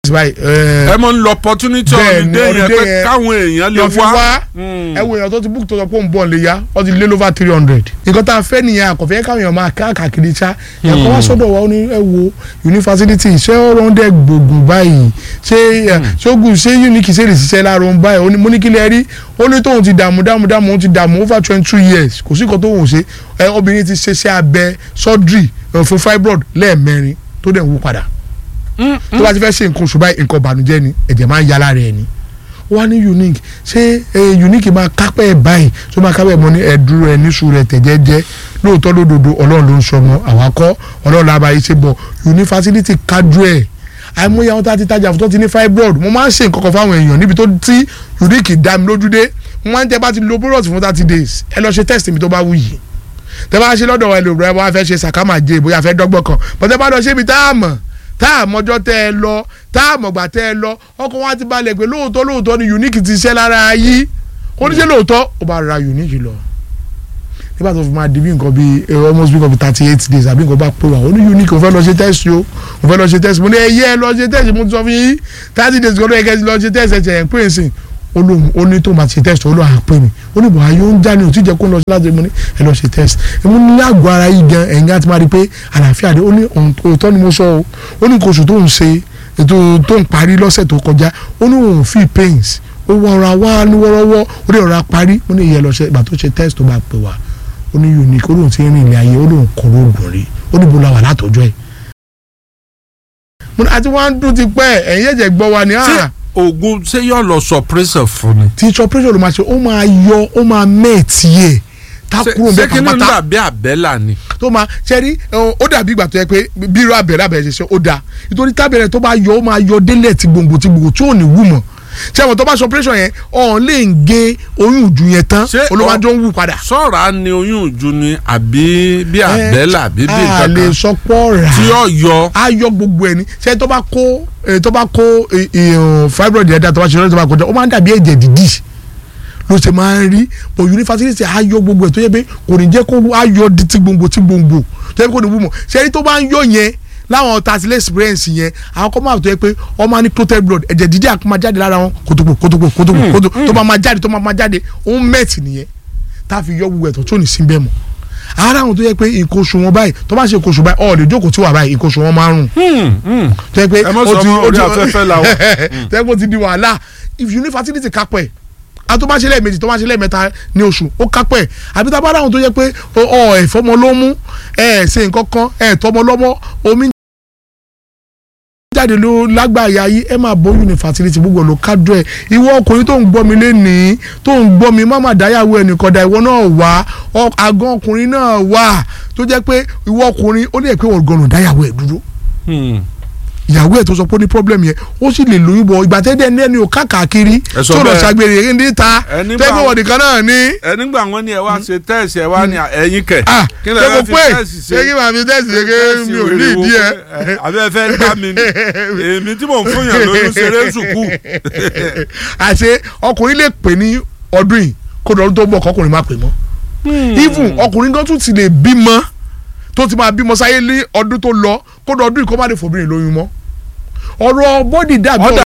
báyìí ẹ ẹ mọ̀ ń lọ opportunity Bẹ́ẹ̀ ni, holiday yẹn holiday pé yẹn káwọn èèyàn lè lọ fi wá. wá Mm. ẹ wo èèyàn tó ti book tó sọ pé òun bọ̀ lè yá ọ ti lé lover three hundred nǹkan tá a fẹ́ nìyẹn àkọ́fẹ́ káwọn èèyàn máa káàkiri ṣá ẹ̀kọ́ wá sọ́dọ̀ wa ó ní ẹ wo yunifásitì ṣé ọ̀rọ̀ ń dẹ̀ gbòògùn báyìí ṣé ẹ, ṣógun ṣé unique ṣe lè ṣiṣẹ́ láàárọ̀ ń báyìí ó ní mo ní kí lẹ rí ó ní tóun ti dààmú dààmú dààmú òun ti dààmú over twenty two years kò sí nǹkan tóun ò ṣe ẹ obìnrin ti ṣe iṣẹ́ abẹ surgery ẹ, fún fibroid lẹ́ẹ̀mẹrin tó dẹ̀ ń wú padà tó bá ti fẹ́ ṣe nǹkan oṣù báyìí nǹkan ìbànújẹ́ ni ẹ̀jẹ̀ máa ń ya lára ẹ̀ ni wọ́n á ní unique ṣé ẹ, unique máa kápẹ́ ẹ̀ báyìí tó máa kápẹ́ ẹ̀ mọ́ ní ẹ̀dúró ẹ̀ níṣu rẹ̀ tẹ̀jẹ́jẹ́ lóòótọ́ lódodo ọlọ́run ló ń sọmọ àwakọ́ ọlọ́run làbá yìí ṣe bọ̀ unifásitì kájú ẹ̀ àìmọye àwọn tá a ti tajà fún tó ti ní fibroid mo máa ń ṣe nǹkan kan fáwọn èèyàn níbi tó tí unique dá mi lójú dé mo máa ń tẹ́ bá ti lo product fún thirty days ẹ lọ ṣe test mi tó bá wù yìí tẹ́ bá ṣe lọ́dọ̀ ẹ lò rẹ wọ́n á fẹ́ ṣe sàkámàjẹ bóyá fẹ́ dọ́gbọ́n kan bọ́tẹ́ bá lọ ṣe ibi tá a mọ̀ tá a mọjọ́ tẹ́ ẹ lọ tá a mọ̀gbà tẹ́ ẹ lọ ọkọ̀ wọn á ti balẹ̀ pé lóòótọ́ lóòótọ́ ni unique ti ṣẹ́ lára yí oníṣẹ́ lóòótọ́ ó bá ra unique lọ nígbà tó fi máa di bí nǹkan bíi eh, almost bí nǹkan bíi thirty eight days àbí nǹkan bá pé wà ó ní unique òun fẹ́ lọ ṣe test o òun fẹ́ lọ ṣe test mo ní ẹyẹ ẹ lọ ṣe test mo ti sọ fún yín thirty days kan ló yẹ kẹ́ ẹ lọ ṣe test ẹ̀jẹ̀ ẹ̀ ń pè é sìn ó lóun ó ní tó máa ṣe test ó lóun à pè mí ó ní bọ̀há yóò ń já ní òtí jẹ́ kó lọ sí láti mo ní ẹ lọ ṣe test ẹ mo ní àgọ́ ara yìí gan ẹ̀yìn àti máa rí i pé àlàáfíà dé ó ní òótọ́ ni mo sọ o ó ní kóṣù tó ń ṣe ètò tó ń parí lọ́sẹ̀ tó kọjá ó ní òun feel pains ó wọra wá ní wọ́rọ́wọ́ ó lè rọra parí ó ní ìyẹn lọ ṣe ìgbà tó ṣe test tó bá pè wá ó ní unique ó lóun ti rìn ilé ayé ó lóun kọ̀ọ̀rọ̀ ògùn rí ó ní bó la wà látọjọ́ ẹ̀. mo ní àti wọ́n á dún ti pẹ́ ẹ̀yìn ẹ̀jẹ̀ gbọ́ wa ni ṣé ah oògùn ṣé yóò lọ suppressor fún ni. tí operation ló máa ṣe ó máa yọ ó máa mẹ́ẹ̀tì ẹ̀ tá Ṣé- kúrò ṣé bẹ́ẹ̀ kí ni pátápátá dàbí àbẹ́là ni. tó máa ṣe rí ẹ, ó dàbí ìgbà tó yẹ pé bí irú abẹ́rẹ́ abẹ́rẹ́ ṣe ṣe ó dáa nítorí tábẹ́rẹ́ tó bá yọ ó máa yọ délẹ̀ tí gbòǹgbò tí gbòǹgbò tí ò ní wù mọ́ ṣé àwọn tó bá ṣe operation yẹn ọ̀hún lè ń gé oyún ìjú yẹn tán Ṣé olùwàjọ ń wù padà. sọ̀rọ̀ ni oyún ìju ni àbí bí àbẹ́là àbí bí a nǹkan lè kan sọ pọ̀ rà tí yóò yọ. á yọ gbogbo ẹni ṣé tó bá kó eh, tó bá kó eh, eh, fibroid yẹn dá tó bá ṣe lọ́dọ̀ tó bá kọjá ó máa ń dàbí ẹ̀jẹ̀ dídì ló ṣe máa ń rí bò yunifásitì á yọ gbogbo ẹ̀ tó yẹ pé kò ní jẹ́ kó á yọ di ti gbòǹgbò ti gbòǹgbò tó yẹ pé kò ní wú mọ̀ ṣé rí tó bá ń yọ yẹn láwọn tasilẹ̀ experience yẹn àwọn kọ́ máa tó yẹ pé wọ́n máa ní clotted blood ẹ̀jẹ̀ dídì àkó máa jáde lára wọn kòtòkò kòtòkò kòtòkò kòtòkò tó máa máa jáde tó máa máa jáde òun mẹ́ẹ̀tì nìyẹn tá a fi yọ gbogbo ẹ̀tọ́ tó ní sí bẹ́ẹ̀ mọ́ ara àwọn tó yẹ pé nǹkan oṣù wọn báyìí tó bá ṣe nǹkan oṣù báyìí ọ̀ lè jókòó tí wà báyìí nǹkan oṣù wọn máa ń rùn tó yẹ pé Ẹ mọ̀ sọ ọmọ orí afẹ́fẹ́ la wà. tó yẹ pé ó ti di wàhálà if you ní fertility kápẹ́ a tó bá ṣe lẹ́ẹ̀mejì tó bá ṣe lẹ́ẹ̀mẹ́ta ní oṣù ó kápẹ́ àbí tá a bá dáhùn tó yẹ pé ọ ẹ̀fọ́mọ ló mú ẹ̀ ṣe nǹkan kan ẹ̀ tọmọ lọ́mọ omi jáde ló lágbàáyà yìí ẹ máa bọ́ yunifásitì gbogbo ló kájọ ẹ ìwọ ọkùnrin tó ń gbọ́ mi lénìí tó ń gbọ́ mi má má dáyàwó ẹnìkan dá ìwọ náà wá ọ- àgàn ọkùnrin náà wà tó jẹ́ pé ìwọ ọkùnrin ó lè pé wọ́n gbọ́dọ̀ dáyàwó ẹ dúró ìyàwó ẹ tó sọ pé ó ní problem yẹn ó sì lè lóyún bọ ìgbà tẹ́lẹ̀ ní ẹni ò káàkiri Ẹ sọ tó lọ bẹ́ẹ̀. ṣàgbèrè níta Ẹni bá- tẹ́gbẹ́ wọ̀ nìkan náà ní. ẹ nígbà wọn ni ẹ wá ṣe tẹ́ẹ̀sì ẹ wá ní ẹ̀yìn kẹ̀. ah kí ṣé lè mo fi pé tẹ́ẹ̀sì ṣe ṣé kí màá fi tẹ́sí ṣe kí mi ò ní ìdí ẹ. àbẹ fẹ́ gbá mi ni èmi tí mò ń fún yàn lóyún ṣeré sùkú. àṣé ọkùnrin lè pè ní ọdún yìí kó lọ́dún tó ń bọ̀ kọkùnrin má pè mọ́. even ọkùnrin gan tún ti lè bímọ tó ti máa bímọ sáyé ní ọdún tó lọ kó lọ́dún yìí kó má lè fòbìnrin lóyún mọ́. ọ̀rọ̀ bọ́dì dàbí Ọ̀dà